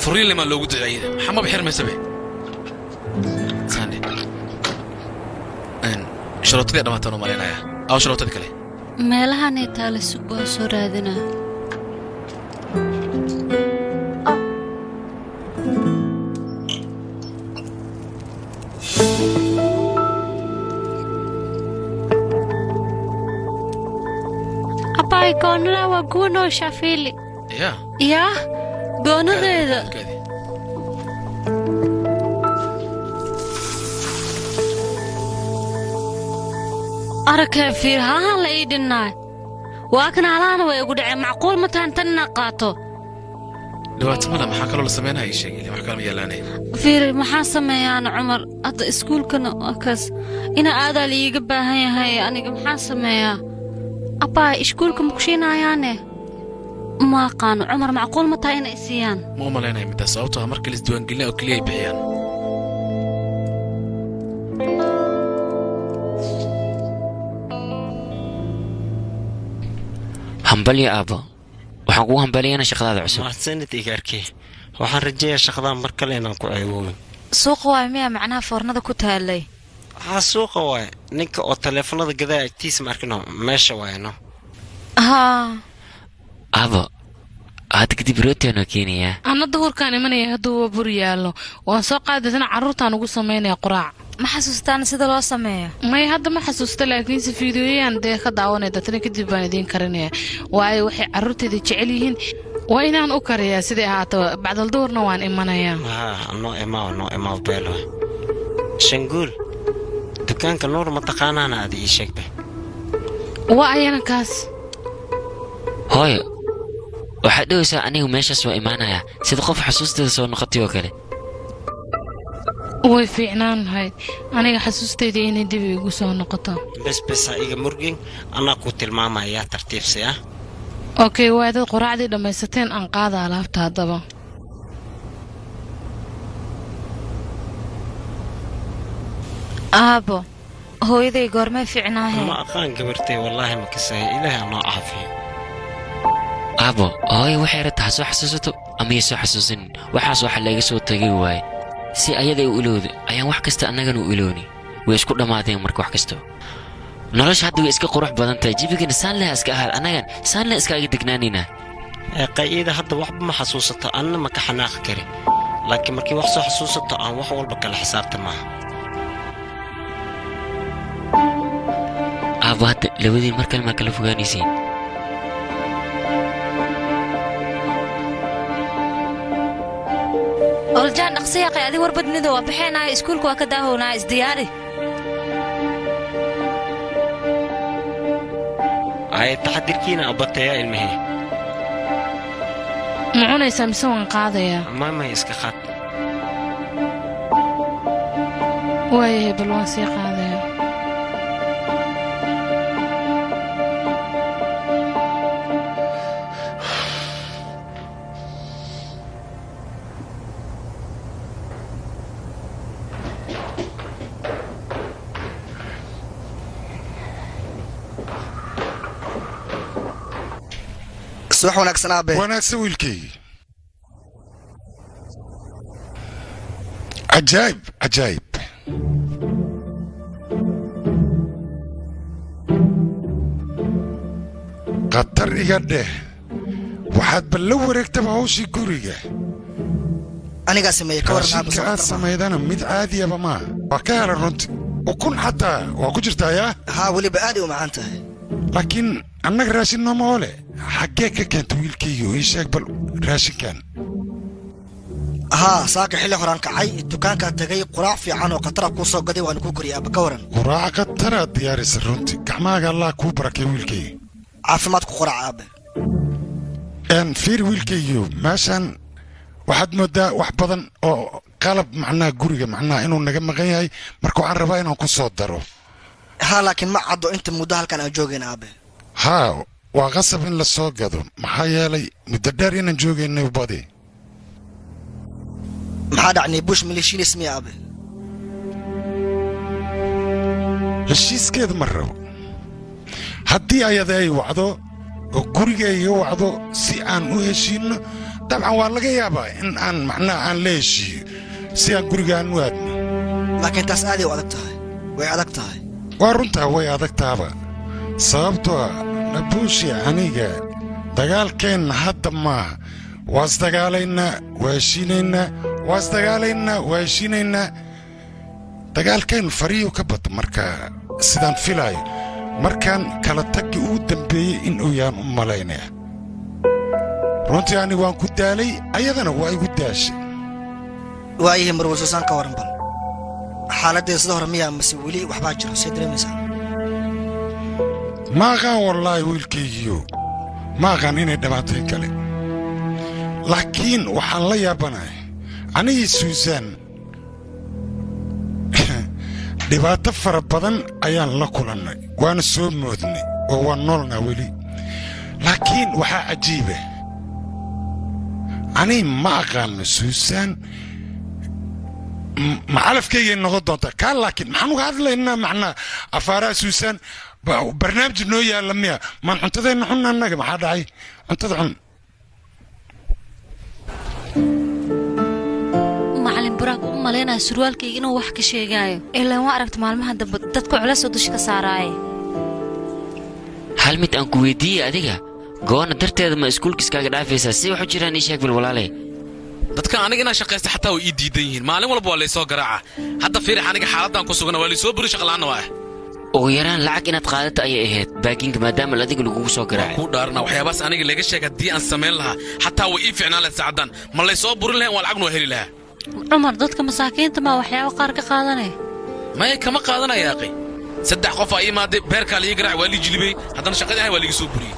furiin limaa loogu duceeyey maxaa maba xirmaysabe saane sharootadii dhamaataan u malaynayaa aw sharootadii kale meelahanay taale sug waa soo raadinaa abaay goonada waa guunoo shafiili yaa yaa goonadeeda arakee fiir halahan la ii dhinnaay waa kan halahana way igu dhaceen macquul ma tahan tan inaa qaato dhibaato mala maxaa kaloo la samaynaya ii sheeg ilaa wax kale ma yaalaanay fiir maxaa sameeyaan cumar hadda iskuulkana waa kaas ina aadaa liiga baahan yahay aniga maxaa sameeyaa abbaa iskuulka ma kushiinayaane ma aqaano cumar macquul ma tahay inay siiyaan ma u malaynaya midtaas sababtoo ah marka laisdiiwaangelina oo keliya ay bixiyaan hambalyo aabbo waxaan kugu hambaliyana shaqadaada cusub mahadsanid igaarkii waxaan rajeeyaa shaqadan mar kale inaan ku ceewoobin suuqa waay miyaa macnaha foornada ku taalay waxaa suuqa waaye ninka oo taleefanada gadaa agtiisa ma arkino meesha waayno haa aabbo hadda kadib rootianoo keenayaa anna duhurkaan imanaya hadduu waa bur yaallo waan soo qaadaysana carruurtaan ugu samaynaya quraac ma xasuustaan sida loo sameeyo may hadda ma xasuusta laakiinse fiidiyoyaan dee ka daawanaya datana kadib baan idiin karinaya waayo waxay carruurteeda jecel yihiin waa inaan u kariyaa siday ahaataba bacdal duhurna waan imanayaa haa noo imaaw noo imaaw beelo shanguul dukaanka nuur ma taqaanaana aad ii sheegba waa ayana kaas hooyo waxaad dhowaysaa anigu meeshaas waa imaanayaa sida qof xusuusteeda soo noqotay oo kale way fiicnaan lahayd aniga xasuustayda inay dib igu soo noqoto bes bes ha iga murgin anaa kuu tilmaamayaa tartiibsi ah okey waa dad quraacdii dhammaysateen aan qaada alaabta haddaba aabo hooyaday goormay fiicnaahe ma aqaan gabartay wallaahi ma kasaya ilaahay anoo caafiyo aabbo hooyo waxay rabtaa ha soo xasuusato ama ya soo xasuusanin waxaas waxa laga soo tagay waaye si ayada u ilowda ayaan wax kasta annagana u ilowni way isku dhammaadeen marka wax kasto nolosha hadda way iska qurux badan tahay jibigana saanleha iska ahaad annagan saanleha iskaaga degnaanaynaa qayiida hadda waxba ma xasuusato anna ma ka xanaaqi kari laakiin markii wax soo xasuusato aan wax walba kala xisaabta maaha aabbo hadda labadiin mar kale maa kala fogaanaysiin oljaan dhaqsiyaqay adi warbadnido waa baxeenaayo iskuulka waa ka daahownaa isdiyaari ay taxadirkiina abatayaa ilmahee ma cunaysaa mise waan qaadayaa maamay iska qaad waayahay bal waan sii qaadayaa subax wanaagsan aabe wanaagsan wiilkaygi cajaayib cajaayib khatar iga dheh waxaad bal la wareegtaba hawshii guriga anigaa sameeye ka waran aabe raashinka aad samaydana mid caadiyaba maa waa ka hela runti ukun xataa waa ku jirtaa yaa haa weliba aaday u macaan tahay laakiin annaga raashin nooma ole xaggee ka keenta wiilkayga oo ii sheeg bal raashinkan haa saaka xilli horaan kacay dukaankaa tagay quraac fiican oo khatara kuu soo gaday waana kuu koriyay aaba ka waran quraaca khataraad diyaarisa runti gacmahaaga allah kuu barakay wiilkayga caafimaad ku qorac aabe n fiir wiilkaygiyo meeshan waxaad moodaa wax badan oo qalab macnaha guriga macnaha inuu naga maqan yahay marka waxaan rabaa inaan ku soo daro haa laakiin ma caddo inta muddo halkan aan joogayn aabe haa waa qasab in la soo gado maxaa yeelay muddo dheer inaan joogaynay badi maxaa dhacnay bush maleeshiinis miya aabe heshiiskeeda ma rabo haddii ayada ay wacdo oo guriga iga wacdo si aan u heshiinno dabcan waa laga yaabaa in aan macnaha aan la heshiiyo si aan gurigaan u aadno laakiin taas aaday u adag tahay way adag tahay waa runtaa way adagtaaba sababtoo ah nabuushi aniga dagaalkeenna hadda maaha waa isdagaalaynaa waa heshiinaynaa waa isdagaalaynaa waa heshiinaynaa dagaalkeennu fariyu ka bata marka sidaan filaayo markaan kala taggi ugu dambeeyey in uu yaan u malaynaya runtii aniga waan ku daalay ayadana waa igu daashay waayahay marwal suusaan ka waran bal xaaladdeeda sida hore miyaa mase weli waxbaa jiro see dareemaysaa ma aqaan wallaahi wiilkaygiyo ma aqaan inay dhammaatay kale laakiin waxaan la yaabanahay anigii suusaan dhibaato fara badan ayaan la kulannay waana soo moodnay oo waan noolnaa weli laakiin waxaa cajiiba anii ma aqaanno suusaan m- macalafkaygay noqon doontaa kaa laakiin maxaan uga hadlaynaa macnaa afaaraha suusaan ba- barnaamij noo yaalla miya maan cuntadeenna xunna annaga maxaa dhacay cuntada cun macalin buraak u malaynaya surwaalkayga inuu wax ka sheegaayo ilaan waa aragta maalmaha dambe dadku culeys oo dusha ka saaraaye hal mid aan ku weydiiyey adiga goonna darteeda ma iskuulkiiskaaga dhaafaysaa si wax u jiraan ii sheeg bil walaale dadkan aniga inaan shaqaysta xataa way ii diidan yihiin maalin walba waa laysoo garaaca hadda fiirix aniga xaaladdan ku sugana waa laysoo buri shaqla'aanna waa ah ugu yaraan lacag inaad qaadata ayay ahayd baakinka maadaama adiga lagugu soo garaacay kuu dhaarana waxyaabaas aniga laga sheeg haddii aan samayn lahaa xataa way ii ficnaan lahayd saacaddan ma laysoo burin lahayn waa lacagnu waa heli lahaa cumar dadka masaakiinta maa waxyaabo qaar ka qaadanaya maya kama qaadanaya aqi saddex qof aa ii imaaday beerkaa liii garaac waa lii jilibay haddana shaqadii ahay waa liiga soo buriyey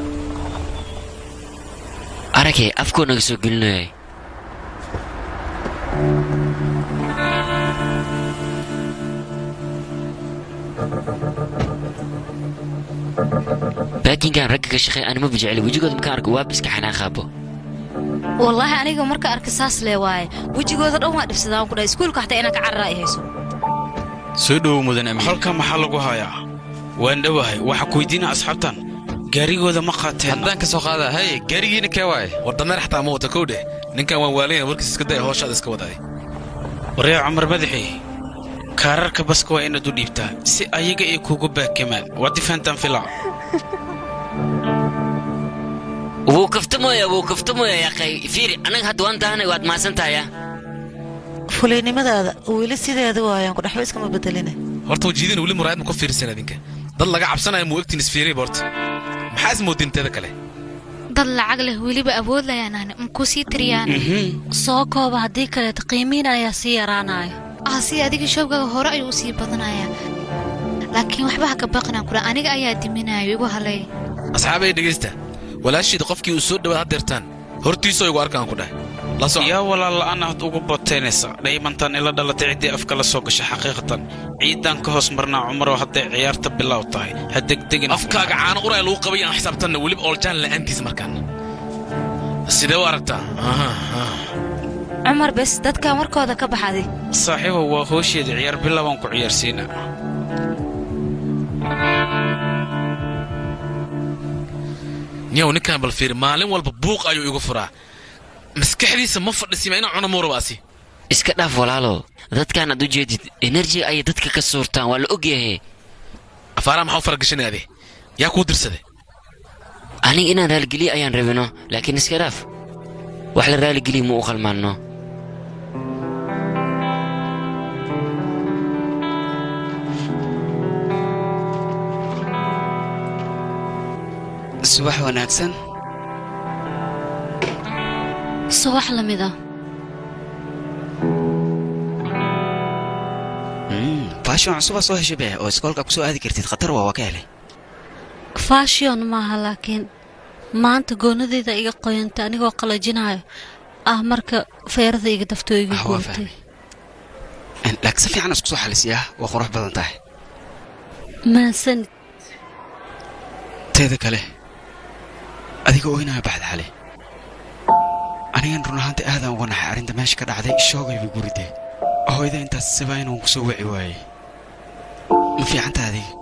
aragay afkoo naga soo gelinayay baakinkan ragga ka shaqeey anima bijecli wejigooda markaan arko waa biska xanaaqaabo wallaahi aniga marka arka saas lee waaye wejigooda dhan waa dhibsadaan ku dhahay iskuulka xataa inaan ka carraa ay hayso soo dhowow mudan amiin halkan maxaa lagu hayaa waan dhowahay waxa ku weydiina asxaabtan gaarigooda ma qaateen haddaan ka soo qaada haye gaarigiina kee waaye war dameer xataa ma wata kow dheh ninkan waan waalanaya warkiis iska daya hooshaada iska wadaay waryaa cumar madaxi kaararka baska waa inaad u dhiibtaa si ayaga ay kugu baakamaan waa difaantan filaa wuu kaftamooya wuu kaftamooya yaqay fiiri annaga hadda waan daahanay waad mahadsan tahaya fulaynimadaada weli sideeda waayaan ku dhaxba iskama bedelina horta wajiidina weli muraayad ma ku fiirsan adinka dad laga cabsanaya muu egtiin isfiiriyay horta maxaa ismoodin teeda kale dad lacag leh weliba awood layaanaan makuu sii tiriyaan soo kooba haddii kaleeto qiimiin ayaa sii yaraanaya ah si adiga showgaga hore ayuu u sii badanayaa laakiin waxba ha ka baqinaan kudha aniga ayaa diminayo igu halay asxaabay dhegaysta walaashiida qofkii uu soo dhawaad haddeertaan hortiisoo igu arkaan ku dheh la soco yaa walaal la'aan aad ugu botaynaysa dhaymantan ila dhalatay ciddii afka la soo gasha xaqiiqatan ciidan ka hoos marnaa cumaroo hadday ciyaarta bilow tahay ha degdegin afkaaga caano uraya lagu qabay aan xisaabtanna weliba ooljaan la'aantiisa markaan sidee u aragtaa Aha, aha. cumar bes dadkan warkooda ka baxaday saaxiibow waa hoosheeda ciyaar bilowaan ku ciyaarsiina niyow ninkan bal fiiri maalin walba buuq ayuu igu furaa maskaxdiisa ma fadhisima inaan cuno muurubaasi iska dhaaf walaalo dadkaan aad u jeedid enerji ayay dadka ka suurtaan waa la ogyahay afaaraha maxaa u faragashanayade yaa kuu dirsaday aniga inaan raaligeliye ayaan rabino laakiin iska dhaaf wax la raaligeliye ma u qalmaanno subax wanaagsan subax la mid ah faashon cusubaa soo heshay bee oo iskoolka ku soo aadi kartid khatar waa waa ka helay fashion maaha laakiin maanta goonadeeda iga qoyantay anigoo qalajinayo ah marka feerada iga daftoo iga Ah, waa goontay laakiin si fiican isku soo xalisiyaa waa qurux badan tahay maasanid teeda kale adiga ooynaya baxda xale anigan run ahaantii aadaan uga naxay arrinta meesha ka dhacday shoogayba guridee hooyada intaas sibaa inuu ku soo wici waayey ma fiicantaa adiga